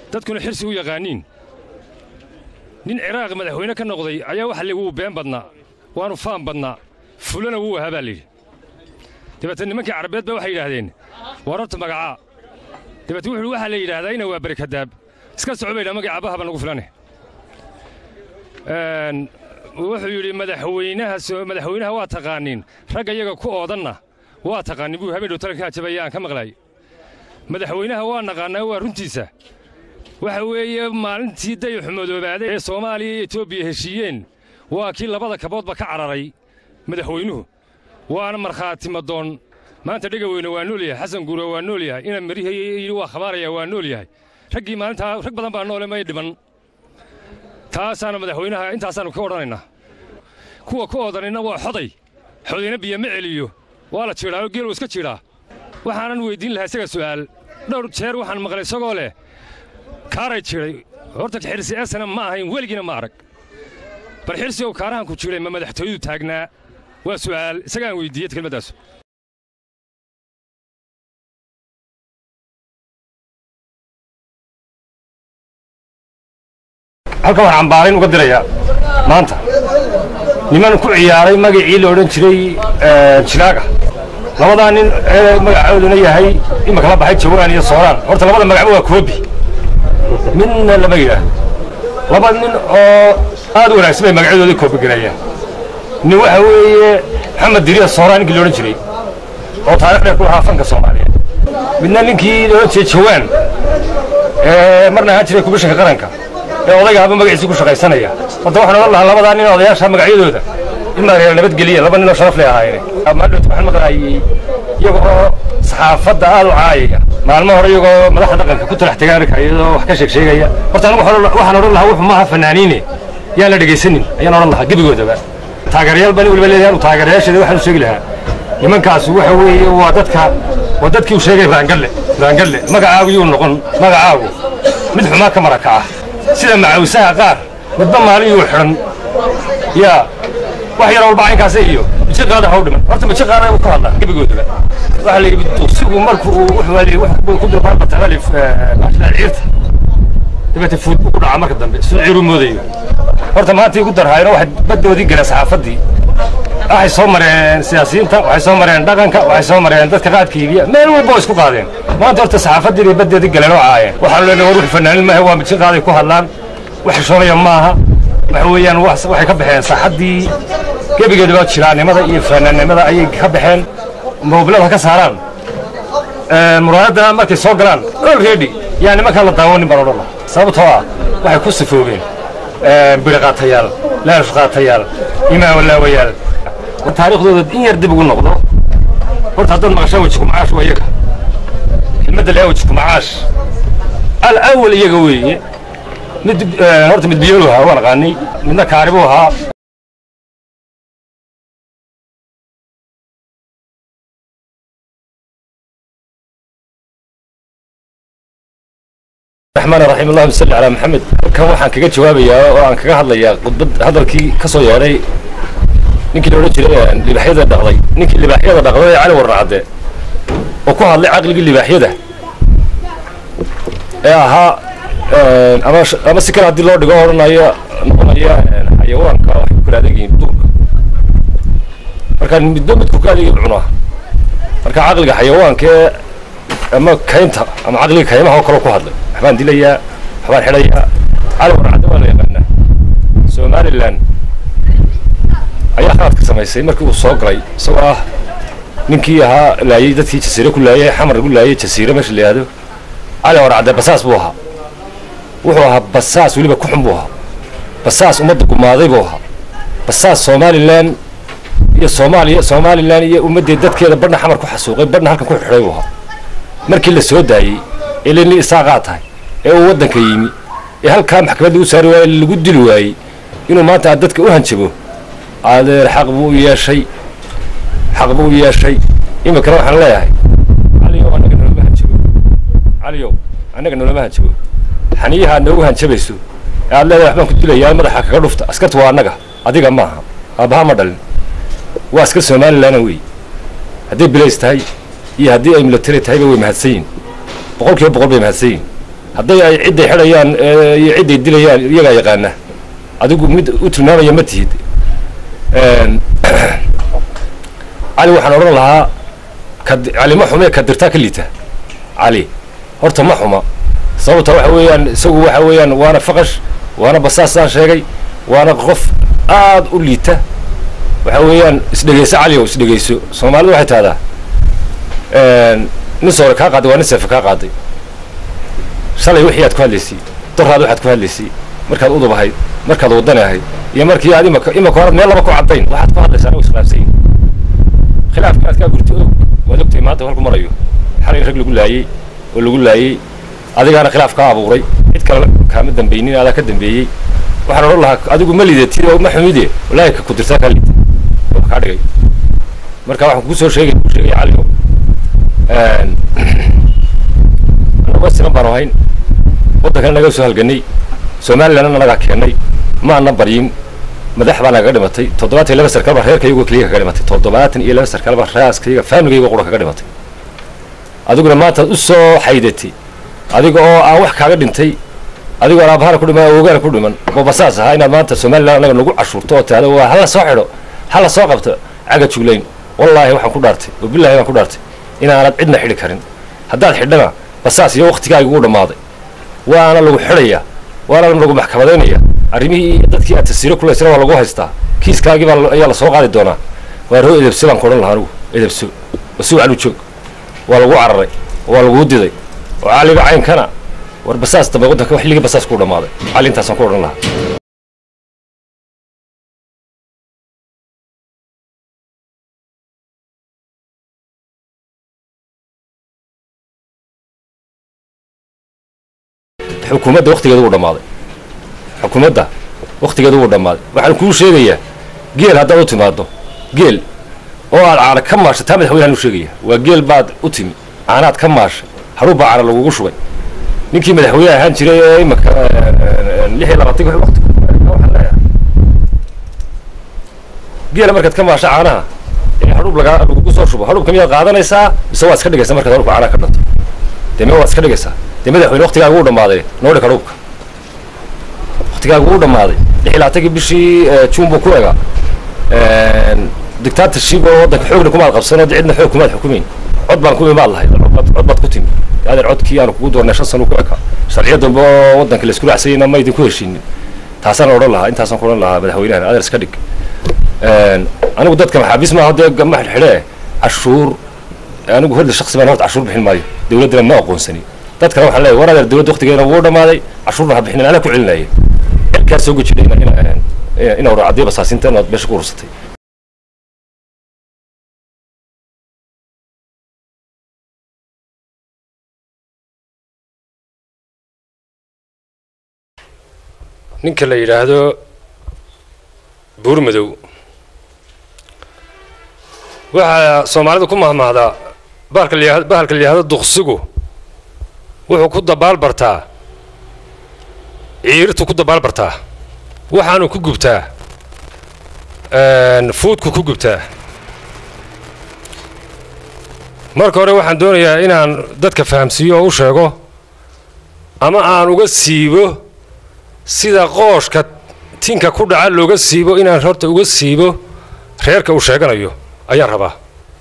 dadkuna xirsi u yaqaaniin nin ciraaq madaxweyne ka noqday ayaa waxa layidhi wuu been badnaa waanu faan badnaa fulana wuu ahaa baa layidhi dabeetna nimankii carabeed ba waxay yidhaahdeen war horta magacaa dabeetna wuxuu waxaa la yidhaahdaa ina waa barikadaab iska soco baydhaa magacii aabbaha baa nagu filane wuxuu yidhi madaxweynaha madaxweynaha waa taqaaniin ragga iyaga ku oodanna waa taqaanin buu habeen dhow talanka ajabaya aan ka maqlay madaxweynaha waa naqaannaa waa runtiisa waxa weeye maalintii dayaxu madoobaaday ee soomaaliya iyo etoobiya heshiiyeen waa kii labada kaboodba ka cararay madaxweynuhu waana markhaati madoon maanta dhegaweyne waa nool yahay xasan guura waa nool yahay ina mirihi yidhi waa khabaaraya waa nool yahay raggii maalintaa rag badan baa noole may dhiman taasaana madaxweynaha intaasaannu ka odhanaynaa kuwa ku oodanayna waa xoday xodayna biyo ma celiyo waa la jiidhaayo geeluu iska jiidhaa waxaanan weyddiin lahaa isaga su'aal dhowr jeer waxaan maqlay isagoo leh kaaray jidhay horta xirsi esana ma ahayn weligiina ma arag bal xirsi ow kaarahan ku jidhay ma madaxtooyadu taagnaa waa su'aal isagaan weyddiiyey kelmaddaas halkan waxaan ambaarayn uga dirayaa maanta niman ku ciyaaray magacii la odhan jiray jilaaga labadaa nin ee magacooduna yahay imaka la baxay jawaan iyo sooraan horta labada magacba waa koobi midna lama yidhaahdo laba nin oo aad u wanaagsan bay magacyadooda koobi gareeyeen nin waxa weeye maxamed diriya sooraan ninkii la odhan jiray oo taarikh dheer ku lahaa fanka soomaaliyeed midna ninkii la odhan jiray jawaan ee marna ahaan jiray kubishanka qaranka ee odaygaaba magaciisii ku shaqaysanaya horta waxaan odhan lahaa labadaa nin odayaasha magacyadooda in maareer nabadgeliya laba ninoo sharaf leh ahaayeen maadhoot waxaan maqlaayey iyaga oo saxaafadda aad u caayaya maalmo hore iyagoo madaxda dhaqanka ku talax tegaarka iyadoo wax ka sheeg sheegaya horta anigu waxaan odhan lahaa wuxuu maaha fanaaniine yaan la dhegaysanin ayaan odhan lahaa gebigoodaba taageerayaal baan weliba leeyahay anu taageerayaasheeda waxaan u sheegi lahaa nimankaasi waxa weeye waa dadka waa dadkii uu sheegay raangalle raangalle magacaagu yuu noqon magacaagu mid xumaa ka maraka ah sida macawsaha qaar midba maalin yuu xidhan yaa wax yar walba caynkaasa iyo mijiqaada haw dhiman horta mijiqaada uu ka hadlaa gebigoodaba waxaa la yidhi duqsigu marku uu wuxuu ku durbaanbataalif ciirta dabeete fuud buu ku dhacaa marka dambe suu ciiru moodayo horta maanta igu darhaayno waxay baddoodii galeen saxaafaddii waxay soo mareen siyaasiyiinta waxay soo mareen dhaqanka waxay soo mareen dadka qaadka iibiya meel walba oo isku qaadeen maanta horta saxaafaddii bay baddeedii galeen oo caayeen waxaanu leenahay war wix fanaanin maaha waa mijiqaaday ku hadlaan wax xishoonaya maaha waxa weeyaan waxay ka baxeen saaxaddii gebigeedaba jiraannimada iyo fanaannimada ayay ka baxeen moobilada ka saaraan muraayadda markay soo galaan olready yaa nimankaa la daawanin baan odhan laha sababtoo ah waxay ku sifoobeen biri qaatayaal laash qaatayaal imaawalaawayaal taariikhdooda in yar dib ugu noqdo horta haddaad maqashaan wejiku macaash waa iyaga kelmadda laa wejiku macaash alawal iyaga weeye mid horta mid biyoolu ahaa waan aqaanay midna kaaribuu ahaa الرحمن الرحيم اللهم صل على محمد kan waxaan kaga jawaabayaa oo aan kaga hadlayaa khudbad hadalkii ka soo yeedhay ninkii la odhan jiray libaaxyada dhaqday ninkii libaaxyada dhaqday ee cali warracde oo ku hadlay caqligii libaaxyada ee ahaa ama ama si kale haddii loo dhigo odhanaya noqonaya xayawaanka waxay ku kala adeegyihiin duurka marka midba midku ka adeegay cunaa marka caqliga xayawaanka ee ama kaynta ama caqliga kaymaha oo kale ku hadlay waxbaan dilayaa waxbaan xidhayaa cali warcadde waa la yaqaanaa somalilan ayaa khaladka samaysay markii uu soo galay isagoo ah ninkii ahaa laayey dadkii jasiire ku laayey xamar ku laayey jasiire meesha la yihahdo cali warcadde basaas buu ahaa wuxuu ahaa basaas weliba ku xun buu ahaa basaas ummadda gumaaday buu ahaa basaas somalilan iyo soomaaliya somalilan iyo ummaddeed dadkeeda badhna xamar ku xasuuqay badhna halkan ku xidhay buu ahaa markii la soo daayey ee leni isaaqaa tahay ee uu waddanka yimi ee halkaa maxkamadda u saari waayey lagu dili waayey inuu maanta aad dadka u hanjabo adeer xaq buu u yeeshay xaq buu u yeeshay iminkana waxaan leeyahay caliyow annaga noloma hanjabo caliyow annaga noloma hanjabo xaniyaha aad noogu hanjabayso ee aad leedahay waxbaan ku dilayaa madaxa kaga dhufta askarta waa annaga adiga maaha aabbaha ma dhalin waa askar somalilanna wey hadday bilays tahay iyo haddii ay military tahayba way mahadsan yihin boqol kiiba boqol bay mahadsan yihin hadday ay cidday xidhayaan iyo cidday dilayaan iyagaa yaqaana adigu mid u tilmaamaya ma tihid cali waxaan odhan lahaa cali ma xume ka dirtaa ka liita cali horta ma xuma sababta waxa weeyaan isagu waxa weeyaan waana faqash waana basaasaan sheegay waana qof aad u liita waxa weeyaan isdhegayso cali o isdhegayso soomaalidu waxay tahdaa nin soore kaa qaaday waa nin seefe kaa qaaday shalay wixii aad ku hadlaysay doraad waxaad ku hadlaysay markaad udub ahayd markaad wadani ahayd iyo markii aad imaka imaka horaad meel laba ku caddayn waxaad ku hadlaysaa anagu iskhilaafsan yihin khilaafka aad kaa gurtay og waad ogtahay maanta halku marayo xalay rag lagu laayey oo lagu laayey adigaana khilaaf kaa abuuray cid kale kaama dambaynin adaa ka dambeeyey waxaan odhan lahaa adigu ma lidatid oo ma xumide wallaahi ka ku dirtaa kaa liita oo kaa dhigay marka waxaan kugu soo sheegay ku sheegay cali anagoo sinan baanu ahayn waddankana naga soo halganay somalilandna nagaa keennay maana baryin madax baa nagaga dhimatay toddobaatan iyo laba sarkaal baa reerkayagoo keliya kaga dhimatay toddobaatan iyo laba sarkaal baa raaskayga faamligayga qura kaga dhimatay adiguna maantaad u soo xaydatay adiga oo aan wax kaaga dhintay adigoo aan aabahana ku dhiman awogaana ku dhiman babasaas ahaa inaad maanta somaliland anaga nagu cashuurto oo tahdo waa hala soo xidho hala soo qabto caga juglayn wallaahi waxaan ku dhaartay oo billahi baan ku dhaartay inaanad cidna xidhi karin haddaad xidhana basaas iyo waktigaagi ugu dhammaaday waana lagu xidhayaa waana lagu maxkamadaynaya arrimihii dadkii aad tasiiro kulaysana waa lagu haystaa kiiskaagii baa ayaa lasoo qaadi doonaa waa roo edebso baan ku odhan lahaa anugu edebso wasi wacan u joog waa lagu cararay waa laguu diday oo caliga caynkana war basaas dambe waddanka xilligii basaas kuu dhammaaday cali intaasaan ku odhan lahaa xukuumadda waktigeeda wuu dhammaaday xukuumadda waktigeeda wuu dhammaaday waxaan kuu sheegayaa geel haddaad u timaaddo geel oo aad caana ka maasha taa madaxweynehan u sheegaya waa geel baad u timi caanaad ka maasha hadhuub baa caana lagugu shubay ninkii madaxweyne ahaan jiray ee imaka lix iyo labaatanki wati waxaan leeyahay geela markaad ka maasha caanaha ee hadhuub lagaa lagugu soo shubo hadhuubka miyaad qaadanaysaa mise waad iska dhigaysaa markaad hadhuubka caanaha ka dhanto dee me waad iska dhigaysaa dee madaxweyne waktigaaga wuu dhammaaday noo dhig hadhuubka waktigaaga wuu dhammaaday lix iyo labaatankii bishii juun buu ku egaa dictatorship oo waddanka xoogna kumaad qabsan oo cidna xoog kumaad xukumayn cod baan ku imaad lahayd cod baad ku timi adeer codkii aanu kugu doornay shan sano ku ekaa sharciyo dambe oo waddanka la isku raacsayna ma idinku heshiinin taasaan odhan lahaa intaasaan ku odhan lahaa madaxweynahan adeer iska dhig anigu dadka maxaabiis maaha dee ma xidhxidhee cashuur anigu horda shaksi baan horta cashuur bixin maayo dawladdana ma aqoonsani dadkana waxaan leeyahay war adeer dawladda waktigeena wuu dhammaaday cashuurna ha bixinin anaa ku celinaya kaa soo gejidhay ina waracadiya basaasinta inaad meesha ku urursatay ninka la yidhaahdo buurmadow waxaa soomaalida ku mahmahdaa bahalka la bahalka la yidhahdo duqsigu wuxuu ku dabaal bartaa ciirtu ku dabaal bartaa waxaanu ku gubtaa fuudku ku gubtaa marka hore waxaan doonayaa inaan dadka fahamsiiyo oo u sheego ama aan uga siibo sida qooshka tinka ku dhaca looga siibo inaan horta uga siibo reerka uu sheeganayo ayaan rabaa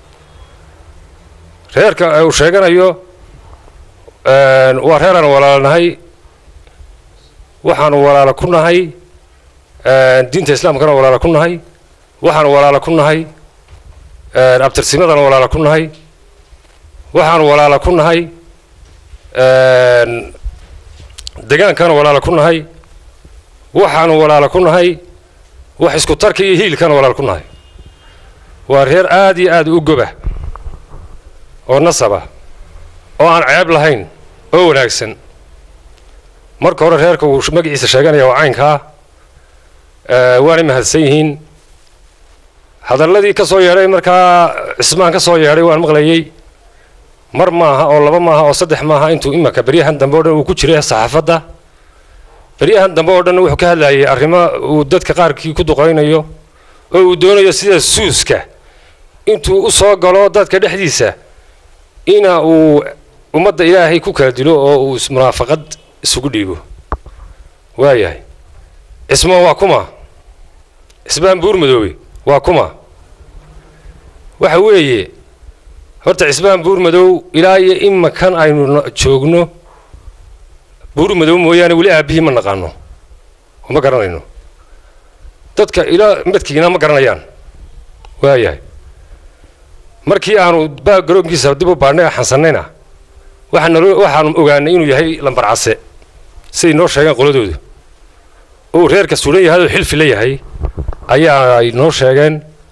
reerka uu sheeganayo waa reer aan walaalanahay waxaanu walaalo ku nahay diinta islaamkana walaalo ku nahay waxaanu walaalo ku nahay abtirsimadana walaalo ku nahay waxaanu walaalo ku nahay degaankana walaalo ku nahay waxaanu walaalo ku nahay wax isku tarka iyo hiilkana walaalo ku nahay waa reer aad iyo aad u goba oo nasaba oo aan ceeb lahayn oo wanaagsan marka hore reerka uu magaciisa sheeganaya waa caynkaa waanay mahadsan yihiin hadalladii ka soo yeedhay markaa cismaan ka soo yeedhay waan maqlayey mar maaha oo laba maaha oo saddex maaha intuu imanka beryahan dambe o dhan uu ku jiray saxaafadda beryahan dambe oo dhan wuxuu ka hadlayay arrimo uu dadka qaarkii ku duqaynayo oo uu doonayo sida suuska intuu u soo galo dadka dhexdiisa ina uu ummadda ilaahay ku kala dilo oo uu ismunaafaqad isugu dhiibo waayahay cismaan waa kuma cismaan buur madoobe waa kuma waxa weeye horta cismaan buur madow ilaa iyo imakan aynu joogno buur madow mooyaane weli aabbihii ma naqaano oo ma garanayno dadka ilaa madkiina ma garanayaan waayahay markii aanu baa garoonkiisa dib u baadhnay xansannayna waxaan nalo waxaanu ogaanay inuu yahay lambar case siday noo sheegeen qoladooda uu reerka sulan yahay oo xilfi la yahay ayaa ay noo sheegeen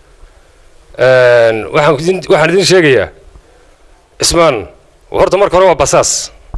waxaan idin waxaan idin sheegayaa cismaan horta marka hore waa basaas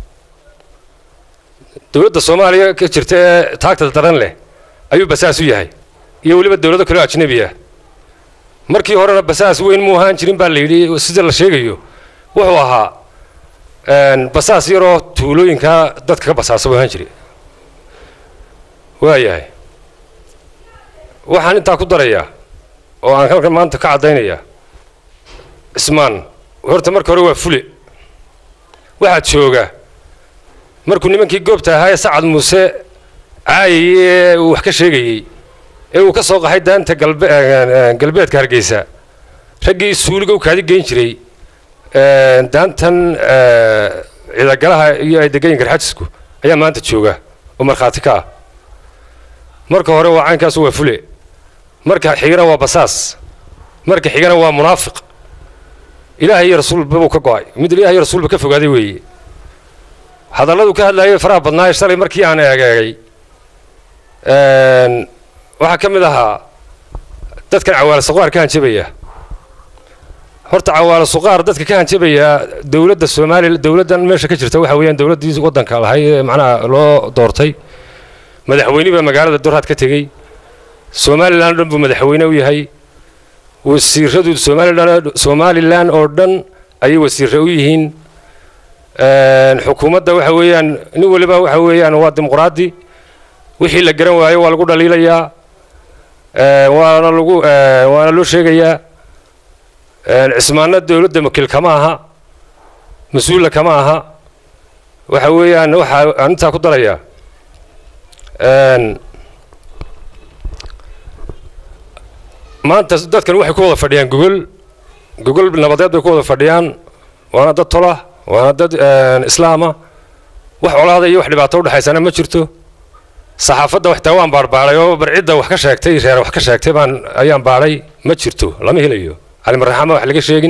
dowladda soomaaliya ka jirta ee taagta daran leh ayuu basaas u yahay iyo weliba dowlado kaleo ajnabi ah markii horena basaas weyn mu ahaan jirin baa la yidhi sida la sheegayo wuxuu ahaa basaas yaroo tuulooyinka dadka ka basaasa buu ahaan jiray waayahay waxaan intaa ku darayaa oo aan halkan maanta ka caddaynayaa cismaan horta marka hore waa fule waxaa jooga markuu nimankii goobta ahaa ee sacad muuse caayayey ee uu wax ka sheegayey ee uu ka soo qaxay daanta galbe galbeedka hargeysa raggii suuliga u kaadi geyn jiray daantan ciidagalaha iyo ay degayin garxajisku ayaa maanta jooga oo markhaati ka ah marka hore waa caynkaasu waa fule marka xigana waa basaas marka xigana waa munaafiq ilaahay iyo rasuulba buu ka go'ay mid ilaahay iyo rasuulba ka fogaaday weeye hadalladu ka hadlaayay faraha badnaaye shalay markii aan eegeegay waxaa ka mid ahaa dadkan cawaalo suqaar ka hanjabaya horta cawaalo suqaar dadka ka hanjabaya dowladda soomaaliya dowladdan meesha ka jirta waxa weeyaan dowladdii waddanka lahay ee macnaha loo doortay madaxweyne baa magaalada dorhaad ka tegey somalilan o dhan buu madaxweyne u yahay wasiiradu somalilan somalilan oo dhan ayay wasiirre u yihiin xukuumadda waxa weeyaan nin waliba waxa weeyaan waa dimuqraadi wixii la garan waayo waa lagu dhaliilayaa waana lagu waana loo sheegayaa cismaanna dowladda wakiil kama aha mas-uulla kama aha waxa weeyaan waxa aan intaa ku darayaa maanta dadkan waxay ku wada fadhiyaan gogol gogol nabadeed bay ku wada fadhiyaan waana dad tola waana dad islaama wax colaada iyo wax dhibaato udhexaysana ma jirto saxaafadda waxtaa waan baarbaaday oo barcidda wax ka sheegtay reer wax ka sheegtay baan ayaan baadhay ma jirto lama helayo calimarraxama wax laga sheegin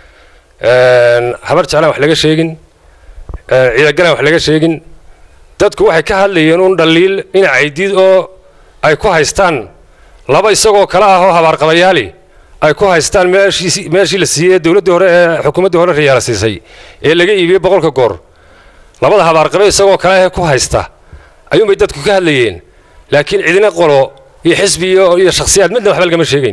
habar jeclaan wax laga sheegin ciidagalaan wax laga sheegin dadku waxay ka hadlayeen uun dhaliil ina caydiid oo ay ku haystaan laba isagoo kale ah oo habaarqabayaali ay ku haystaan meeshii meeshii la siiyey dowladdii hore ee xukuumaddii hore riyaala siisay ee laga iibiyey boqolka goor labada habaarqabe isagoo kale ah ku haysta ayuunbay dadku ka hadlayeen laakiin cidina qolo iyo xisbi iyo iyo shakhsiyaad midna waxba lagama sheegayn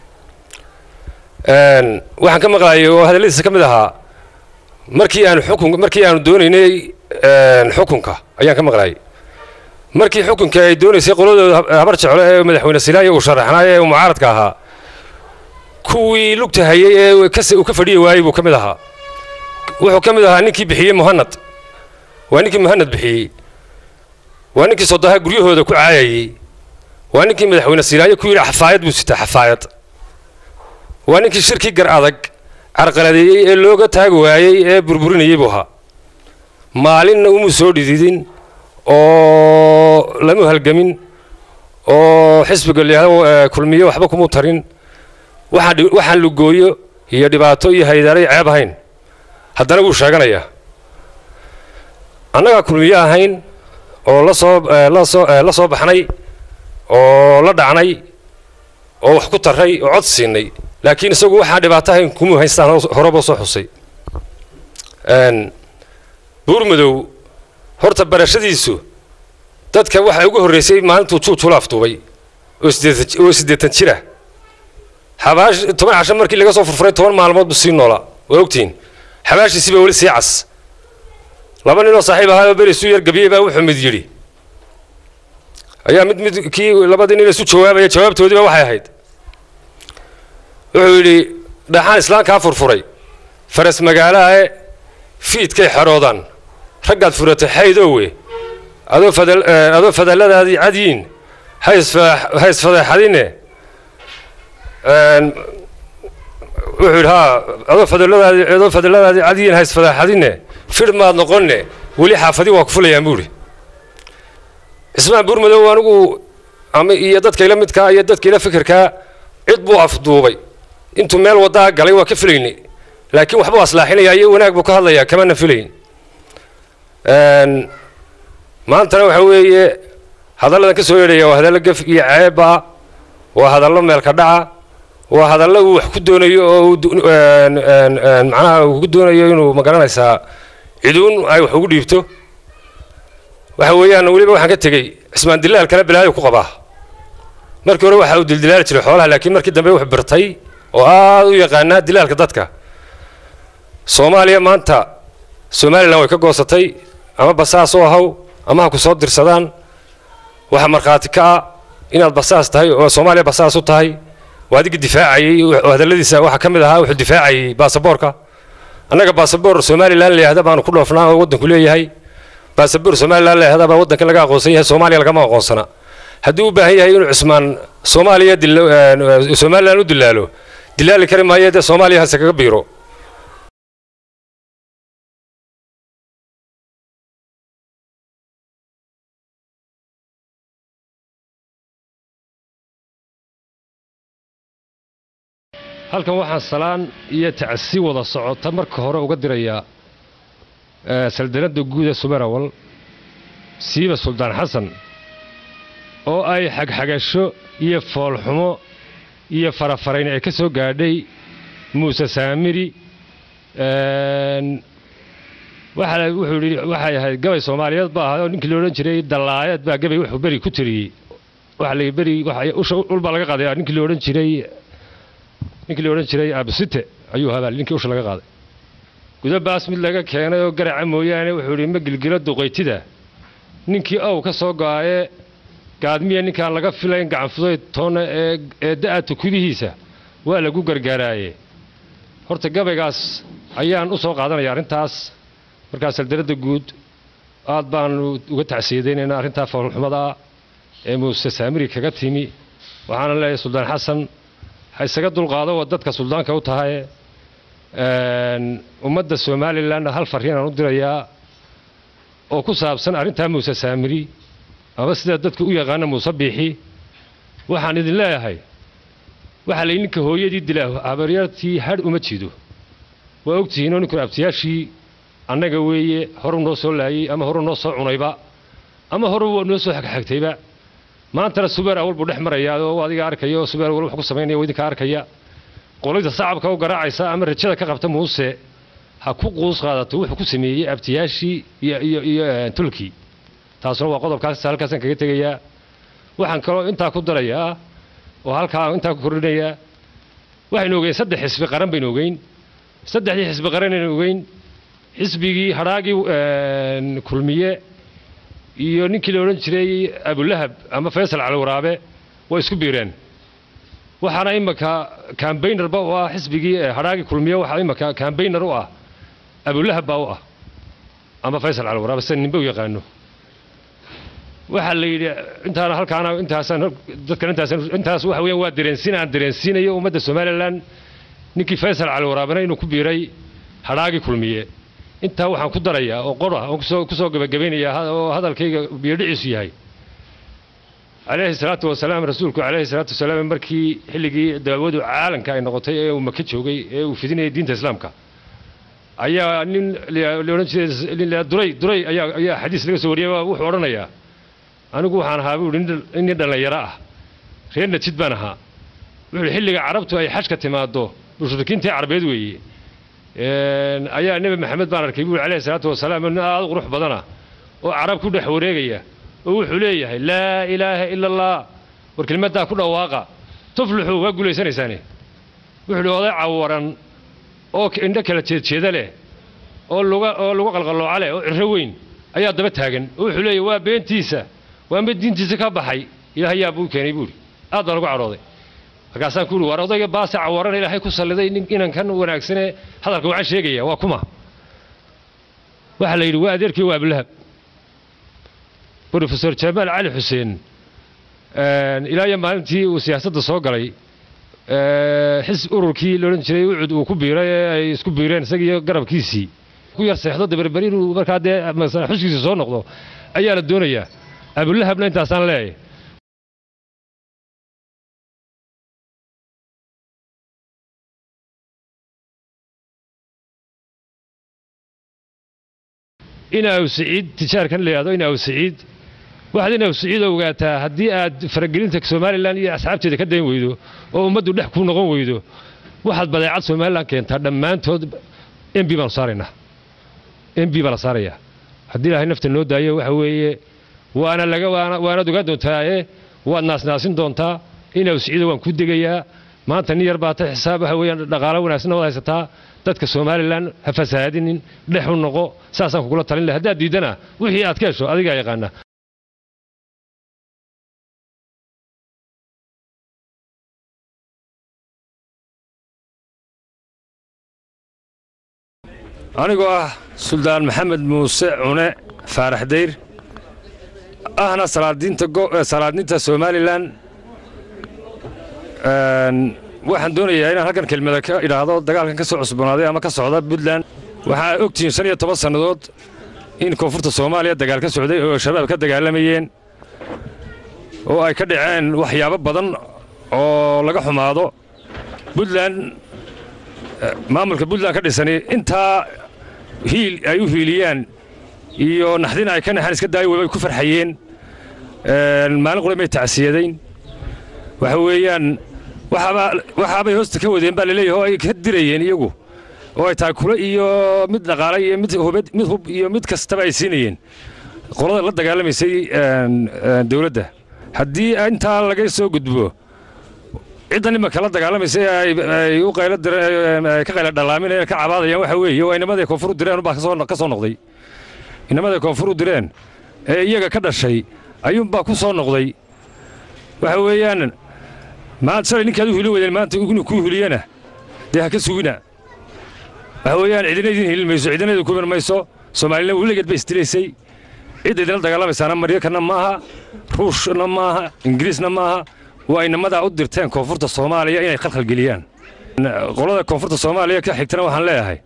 waxaan ka maqlaayay oo hadalladiisa ka mid ahaa markii aanu xukun markii aanu doonaynay xukunka ayaan ka maqlaayay markii xukunka ay doonaysay qoladooda habar jeclo ee madaxweyne silaayo uu sharaxnaay ee uu mucaaradka ahaa kuwii lugta hayay ee uu ka fadhiyi waayey buu ka mid ahaa wuxuu ka mid ahaa ninkii bixiyey muhanad waa ninkii muhanad bixiyey waa ninkii sodaha guryahooda ku caayayey waa ninkii madaxweyne silaayo ku yidhi xafaayad buu sitaa xafaayad waa ninkii shirkii gar adag carqaladeeyey ee looga taagi waayey ee burburinayey buu ahaa maalinna umuu soo dhididin oo lamu halgamin oo xisbiga layihahdo kulmiyo waxba kumuu tarin waxaan waxaan lugooyo iyo dhibaato iyo haydaaray ceeb ahayn haddana wuu sheeganayaa annagaa kulmiyo ahayn oo la soo la soo la soo baxnay oo la dhacnay oo wax ku tarray oo cod siinay laakiin isagu waxaan dhibaato ahayn kumuu haystaan horeba soo xusay buurmadow horta barashadiisu dadka waxaa ugu horraysay maalintuu juujula afduubay oo siddeetan jira xabaash toban casho markii laga soo furfuray toban maalmood buu sii noolaa waa ogtihiin xabaashiisiiba weli sii cas laba ninoo saaxiib ahaa oo beri isu yar gabiyey baa wuxuu mid yidhi ayaa mid mid kii labadii nin isu jawaabaya jawaabtoodiiba waxay ahayd wuxuu yidhi dhaxaan islaamkaa furfuray faras magaalahae fiidkay xeroodaan raggaad furatay xaydoowe adoo fadal adoo fadalladaadii cadyiin ha isfa ha isfadeexadine wuxuu yidhi haa adoo fadalladaadii adoo fadalladaadii cadyiin ha isfadeexadine fidh maad noqonne weli xaafadii waa ku fulayaan buu idhi cismaan buurmadow anigu ama iyo dadkayla midkaa iyo dadkayla fikirkaa cid buu afduubay intuu meel waddaa galay waa ka filaynay laakiin waxbuu aslaaxinayaa iyo wanaag buu ka hadlayaa kamana filayn maantana waxa weeye hadalladan ka soo yeedhaya waa hadallo gef iyo ceeba waa hadallo meelka dhaca waa hadallo uu wax ku doonayo oo uu macnaha uu ku doonayo inuu magaranaysaa ciduun ay wax ugu dhiibto waxa weeyaan weliba waxaan ka tegey cismaan dilaal kale bilaayo ku qabaa markii hore waxa uu dildilaali jiray xoolaha laakiin markii dambe wax birtay oo aad u yaqaanaa dilaalka dadka soomaaliya maanta somalilan way ka goosatay ama basaas oo ahaw ama ha ku soo dirsadaan waxa markhaati ka ah inaad basaas tahay oo soomaaliya basaas u tahay waa adigii difaacayey oo hadalladiisa waxaa ka mid ahaa wuxuu difaacayey baasaboorka annaga baasaboor somalilan layahda baanu ku dhoofnaa oo waddanku leeyahay baasaboor somalilan layahda baa waddanka laga aqoonsan yahay soomaaliya lagama aqoonsana hadduu u baahan yahay inuu cismaan soomaaliya somalilan u dilaalo dilaali kari maayo dee soomaaliya hase kaga biiro halkan waxaan salaan iyo tacsi wada socota marka hore uga dirayaa saldanadda guud ee sumerawal siiba suldaan xasan oo ay xagxagasho iyo foolxumo iyo farafarayn ay ka soo gaadhay muuse saamiri wuxuu yidhi waxay ahayd gabay soomaaliyeed ba ahaa oo ninkii la odhan jiray dallaayeed baa gabay wuxuu beri ku tiriyey waxa la beri ulbaa laga qaaday ninkii la odhan jiray ninkii la odhan jiray absite ayuu habaal ninkii usha laga qaaday gudabaas mid laga keenay oo garaca mooyaane wuxuu yidhi ma gilgilo duqaytida ninkii ow ka soo go'aye gaadmiya ninkaan laga filayn gacanfuday toonna ee da'a tukudihiisa waa lagu gargaaraaye horta gabaygaas ayaan u soo qaadanaya arrintaas markaas saldaradda guud aad baanu uga tacsiyadaynaynaa arrintaa foolxumadaa ee muuse saamiri kaga timi waxaana leeyahay suldaan xasan ha isaga dulqaado waa dadka suldaanka u tahay ummadda somalilanna hal farriinaan u dirayaa oo ku saabsan arrintaa muuse saamiri ama sida dadku u yaqaana muuse biixi waxaan idin leeyahay waxaa lay ninka hooyadii dilaa habaryartii hadh uma jido waa ogtihiinoo ninkun abtiyaashii annaga weeye horu noo soo laayey ama horu noo soo cunayba ama horu noo soo xagxagtayba maantana subeer awal buu dhex marayaa oo adiga arkaya oo subeer awal wax ku samaynaya oo idinka arkaya qolayda sacabka u garaacaysa ama rajada ka qabta muuse ha ku quus qaadato wuxuu ku sameeyey abtiyaashii iyo iyo iyo tulkii taasuna waa qodobkaas halkaasaan kaga tegayaa waxaan kaloo intaa ku darayaa oo halkaa intaa ku kordhinayaa waxaynu ogeyn saddex xisbi qaran baynu ogeyn saddexdii xisbi qaran aynu ogeyn xisbigii hadhaagii kulmiye iyo ninkii la odhan jiray abulahab ama faysal caliwaraabe waa isku biireen waxaana imaka kambaynarba u ah xisbigii hadhaagii kulmiye waxaa imaka kambaynar u ah abulahab baa u ah ama faysal caliwaraabe sida ninba u yaqaano waxaa la yidhi intaana halkaana intaasaan dadkan intaas intaas waxa weeyaan waa dareensiin aan dareensiinayo ummadda somalilan ninkii faysal caliwaraabena inuu ku biiray hadhaagii kulmiye intaa waxaan ku darayaa oo qora oon kusoo kusoo gabagabaynayaa oo hadalkayga biyodhiciisu yahay calayhi salaatu wasalaam rasuulku calayhi salaatu wasalaam markii xilligii daawadu caalamka ay noqotay ee uu maka joogay ee uu fidinayay diinta islaamka ayaa nin la odhan jiray nin duray duray ayaa ayaa xadiis laga soo wariyay wuxuu odhanayaa anigu waxaan ahaa buu nin nin dhallinyaro ah reer najid baan ahaa wuxuu xilliga carabtu ay xajka timaado mushrikiintii carbeed weeye ayaa nebi maxamed baan arkay buuri calayhi salaatu wasalaam nin aad u qurux badana oo carab ku dhex wareegaya oo wuxuu leeyahay laa ilaaha ila allah war kelmaddaa ku dhawaaqa tuflixu waa guulaysanaysaane wuxuu hi oday cawaran oo indho kala jeedjeeda leh oo luga oo lugu qalqallooca leh oo cirro weyn ayaa daba taagan oo wuxuu leeyahay waa beentiisa waa mid diintiisa ka baxay ilaahay yaa buu keenay buuri aad baan ugu cadhooday markaasaan ku uhi war odayga baase cawaran ilaahay ku salliday nin inankan wanaagsanee hadalka waxaan sheegaya waa kuma waxaa la yidhi waa adeerkii waa abulahab brofesor jamaal cali xuseen ilaa iyo maalintii uu siyaasadda soo galay xis ururkii laodhan jiray ucud uu ku biiray ee ay isku biireen isagiiyo garabkiisii ku yar seexdo daberberi inuu markaa dee xuskiisa soo noqdo ayaa la doonayaa abulahabna intaasaan leeyahay inaaw siciid tijaarkan la yidhahdo inaaw siciid waxaad inaaw siciid ogaataa haddii aad faragelinta somalilan iyo asxaabteeda ka dayn weydo oo ummaddu dhex ku noqon weydo waxaad badeecad somalilan keentaa dhammaantood m b baanu saaraynaa m b baa la saarayaa haddii ilaahay nafta noo daayo waxa weeye waana laga waanaad ogaan doontaae waad naasnaasin doontaa inaaw siciido waan ku degayaa maanta nin yar baata xisaab waxa weeyaan dhaqaalo wanaagsanna waad haysataa dadka somalilan ha fasahaadinin dhex u noqo saasaan kugula talin laha haddaad diiddana wixii aad ka hesho adigaa yaqaana anigoo ah suldaan maxamed muuse cune faarax dayr ahna salaadiinta somalilan waxaan doonayaa inaan halkan kelmada ka idhaahdo dagaalkan ka soo cusboonaaday ama ka socda puntland waxaa ogtihiin shan iyo toban sannadood in koonfurta soomaaliya dagaal ka socday oo shabaab ka dagaalamayeen oo ay ka dhaceen waxyaabo badan oo laga xumaado puntland maamulka puntland ka dhisani intaa hiil ay u hiiliyaan iyo naxdin ay ka naxaan iska daayo wabay ku farxayeen maalin qura may tacsiyadayn waxa weeyaan waxaabay hoosta ka wadeen baa laleeyahay oo ay ka dirayeen iyagu oo ay tahay kule iyo mid dhaqaale iyo mid hubad mid hub iyo mid kastaba ay siinayeen qolada la dagaalamaysay dawladda haddii intaa laga soo gudbo ciddan imanka la dagaalamaysa ay u qaylo direen ka qaylo dhallaaminayeen ka cabaadayaan waxa weeye waa inamaday koonfur u direen baa ka soo noqday inamaday koonfur u direen ee iyaga ka dhashay ayuunbaa ku soo noqday waxa weeyaan maanta shalay ninkaad u hili wadeen maanta inuu kuu hiliyana dee ha ka sugina waxa weeyaan cidina idin hilin mayso cidina idin kumin mayso soomaalina weligeed bay isdilaysay cidda idinla dagaalamaysaana maryakanna maaha ruushna maaha ingiriisna maaha waa inamadaa u dirteen koonfurta soomaaliya inay khalkhalgeliyaan qolada koonfurta soomaaliya ka xigtana waxaan leeyahay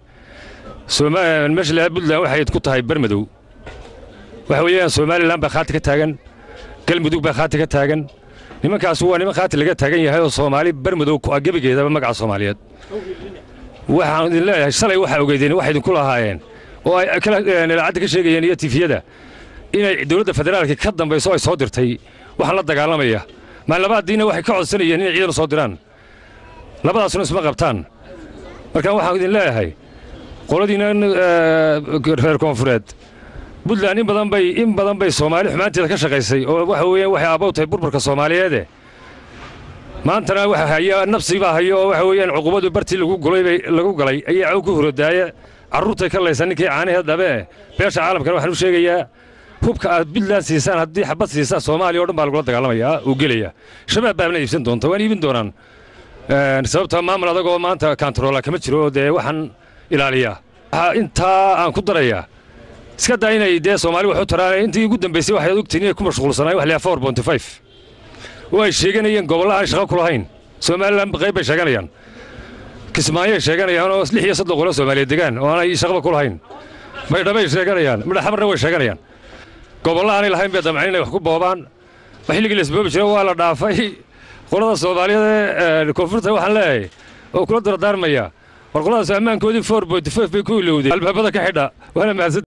meesha leedaha puntland waxay ku tahay bermadow waxa weeyaan somalilan baa khaati ka taagan galmudug baa khaati ka taagan nimankaas waa niman khaati laga taagan yahay oo soomaali bermadow ku ah gebigeedaba magaca soomaaliyeed waxaan idin leeyahay shalay waxaa ogeydeen waxay idinku lahaayeen oo ay idaacadda ka sheegayeen iyo tifiyada inay dowladda federaalka ka dambayso ay soo dirtay waxaan la dagaalamaya maalabaadiina waxay ka codsanayeen inay ciidan soo diraan labadaasuna isma qabtaan marka waxaan idin leeyahay qoladiina reer koonfureed puntland in badan bay in badan bay soomaali xumaanteeda ka shaqaysay oo waxa weeyaan waxay aabow tahay burburka soomaaliyeede maantana waxa haya nafsibaa hayo oo waxa weeyaan cuqubadu bartii lagu gulay bay lagu galay ayaa caw ku horodaaya carruurtay ka laysan ninkii caanaheed dhabe beesha caalamkana waxaan u sheegayaa hubka aad puntland siisaan haddii xabad siisaan soomaaliya o dhan baa lagula dagaalamayaa uu gelaya shabaab baabna iibsan doonta waan iibin doonaan sababta maamul adagoo maanta kantaroola kama jiro oo dee waxaan ilaaliyaa waxaa intaa aan ku darayaa iska daa inay dee soomaali wax u taraan intii ugu dambaysay waxay ogtiin inay ku mashquulsanaayen wax leeyahay four bonty five oo ay sheeganayeen gobolla aan shaqo ku lahayn somalilan qayb bay sheeganayaan kismaayay sheeganayaan oo lix iyo soddon qolo soomaaliyeed degaan oo aanay shaqaba ku lahayn maydhabay sheeganayaan midhaxamarna way sheeganayaan gobolla aanay lahayn bay damceen inay wax ku boobaan xilligii la isboobi jira waa la dhaafay qolada soomaaliyeed ee koonfurta waxaan leeyahay oo kula dardaarmaya war qoladaas ammaankoodii four bonty five bay ku ilowday albaabada ka xidha waana mahadsan